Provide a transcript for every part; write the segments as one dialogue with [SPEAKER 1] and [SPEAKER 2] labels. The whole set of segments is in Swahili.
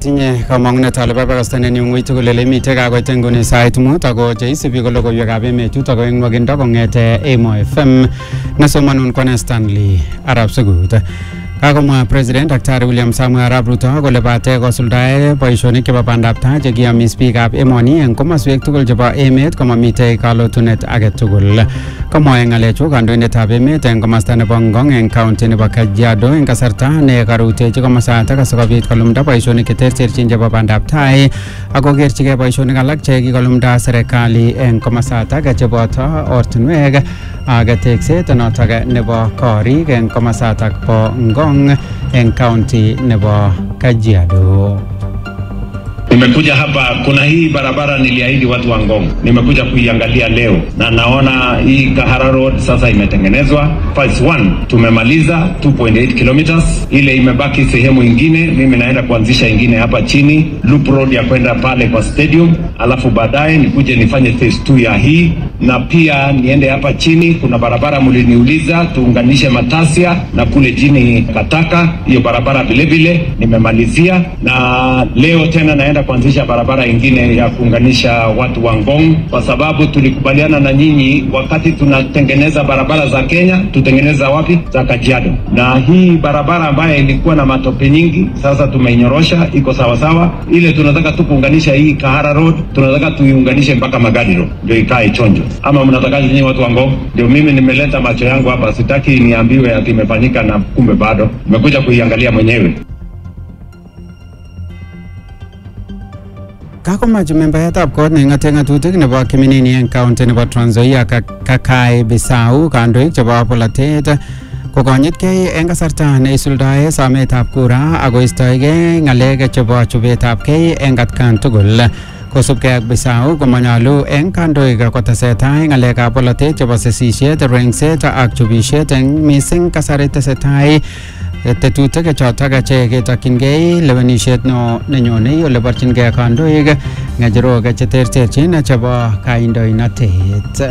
[SPEAKER 1] atinye kamang'unet ale babakastanen yu ng'ui tugul ele mitei kakoit eng nguni sait mut ako cheisubi ko logoiwekab emet chutok ko eng nwakindo kong'ete Emo FM nesomanun kwane Stanley Arab Sugut kakomwa president daktari william samuel arap ruto kole bate kosuldae boisionik chebo bandab tai chekiyomis biikab emoni eng komoswek tugul chebo emet komamitei kalotunet age tugul komwoe ng'alechu kandoindetab emet eng komasta nebo ngong eng county nebo kajiado eng kasarta ne karutechi komasatak asikobit kolumda boisionik cheterterchin chebo bandab tai akokerchigei boisionik alak che kikolumda serikali eng komasatak cheboto ortinwek ak tekset notok nebo korik eng komasatak bo ngong eng county nebo kajiado
[SPEAKER 2] Nimekuja hapa, kuna hii barabara niliahidi watu wa Ngong, nimekuja kuiangalia leo na naona hii Kahara Road sasa imetengenezwa. Phase 1 tumemaliza 2.8 kilometers, ile imebaki sehemu ingine, mimi naenda kuanzisha ingine hapa chini loop road ya kwenda pale kwa stadium, alafu baadaye nikuje nifanye phase 2 ya hii, na pia niende hapa chini. Kuna barabara mliniuliza tuunganishe Matasia na kule chini Kataka, hiyo barabara vile vile nimemalizia, na leo tena naenda kuanzisha barabara ingine ya kuunganisha watu wa Ngong, kwa sababu tulikubaliana na nyinyi wakati tunatengeneza barabara za Kenya, tutengeneza wapi? Za Kajiado. Na hii barabara ambayo ilikuwa na matope nyingi, sasa tumeinyorosha, iko sawa sawa. Ile tunataka tu kuunganisha hii Kahara Road, tunataka tuiunganishe mpaka Magadi Road, ndio ikae chonjo. Ama mnatakaje nyinyi watu wa Ngong? Ndio mimi nimeleta macho yangu hapa, sitaki niambiwe ati imefanyika na kumbe bado. Nimekuja kuiangalia mwenyewe.
[SPEAKER 1] kakomach membayatab kot neing'ate ng'atutik nebo kiminini eng county nebo Trans Nzoia Kakai Bisau kandoik chebo polatet kokonyitkei eng kasarta neisuldae sometab kura akoistoegei ng'alek chebo chobetabkei eng atkan tugul kosubkei ak Bisau komanyalu eng kandoik kotesetai ng'alekab polatet chebo sesisiet rengset ak chubisiet eng mising kasari tesetai tetutik chotok che ketokyingei lewenisiet no nenyonei ole borchingei kandoik ng'echerok cheterterchin chebo kandoinatet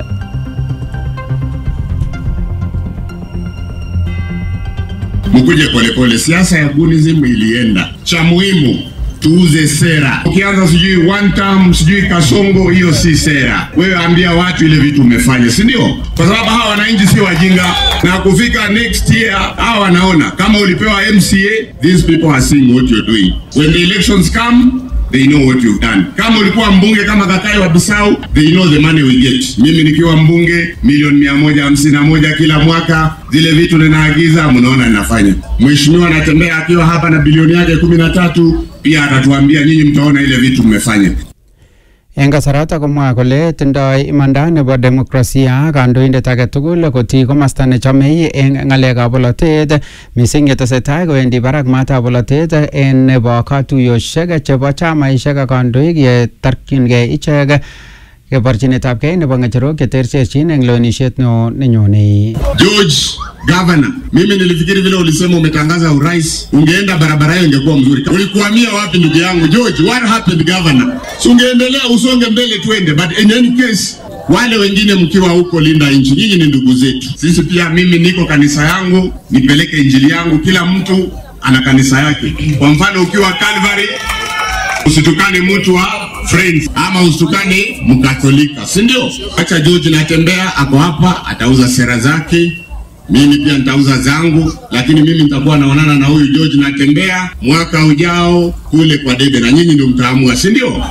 [SPEAKER 3] mkuje polepole. Siasa ya gunism ilienda, cha muhimu tuuze sera. Ukianza sijui one term sijui kasongo, hiyo si sera. Wewe ambia watu ile vitu umefanya, si ndio? Kwa sababu hawa wananchi si wajinga, na kufika next year hawa wanaona kama ulipewa MCA, these people are seeing what you're doing. When the elections come they know what you've done. Kama ulikuwa mbunge kama Kakai wa Bisau, they know the money we get. Mimi nikiwa mbunge milioni mia moja hamsini na moja kila mwaka, zile vitu ninaagiza, mnaona ninafanya. Mheshimiwa anatembea akiwa hapa na bilioni yake kumi na tatu, pia atatuambia nyinyi mtaona ile vitu mmefanya.
[SPEAKER 1] eng kasarato komwa kole tindoi imanda nebo demokrasia kandoindet age tugul koti komasta nechomei eng ng'alekab polotet mising yetesetai kowendi barak matab polotet en nebo katuyoshek chebo chamaishek ak kandoik yetarkyingei ichek keborchinetabgei nebo ng'echerok cheterterchin eng lewenisiet neo nenyonei
[SPEAKER 3] George Governor, mimi nilifikiri vile ulisema umetangaza urais, ungeenda barabara hiyo ingekuwa mzuri. Ulikuhamia wapi ndugu yangu George? What happened governor? Si ungeendelea usonge mbele tuende, but in any case wale wengine mkiwa huko linda nchi, nyinyi ni ndugu zetu. Sisi pia, mimi niko kanisa yangu, nipeleke injili yangu. Kila mtu ana kanisa yake. Kwa mfano ukiwa Calvary usitukane mtu wa friends ama usitukane mkatolika, si ndio? Acha George natembea, ako hapa, atauza sera zake mimi pia nitauza zangu, lakini mimi nitakuwa naonana na huyu George natembea mwaka ujao kule kwa debe, na nyinyi ndio mtaamua, si ndio?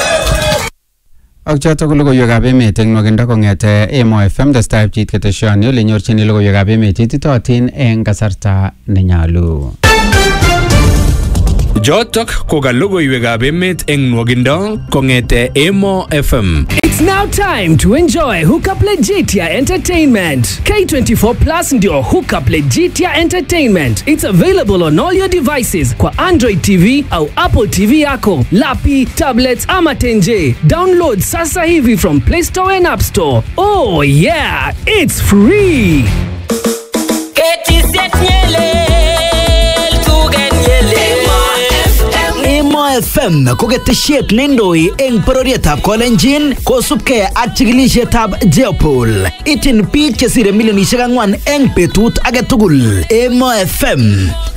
[SPEAKER 1] ak chotok ko logoiwekab emet eng nwakindo kong'ete Emo FM testai pchit keteshoni ole nyorchini logoiwekab emet ititootin eng kasarta nenyalu
[SPEAKER 4] Jotok ko ka logoiwekab emet eng nwakindo kong'ete Emo FM.
[SPEAKER 5] It's now time to enjoy Hookup Legitia Entertainment. K24 Plus ndio Hookup Legitia Entertainment. It's available on all your devices kwa Android TV au Apple TV yako, lapi, tablets ama tenje. Download sasa hivi from Play Store and App Store. Oh yeah, it's free.
[SPEAKER 6] Emo FM ko ketesiet neindoi eng bororietab Kolenjin kosubkei ak chikilisietab Jeopol. Ityin biik chesire milionisiek ang'wan eng betut age tugul. Emo FM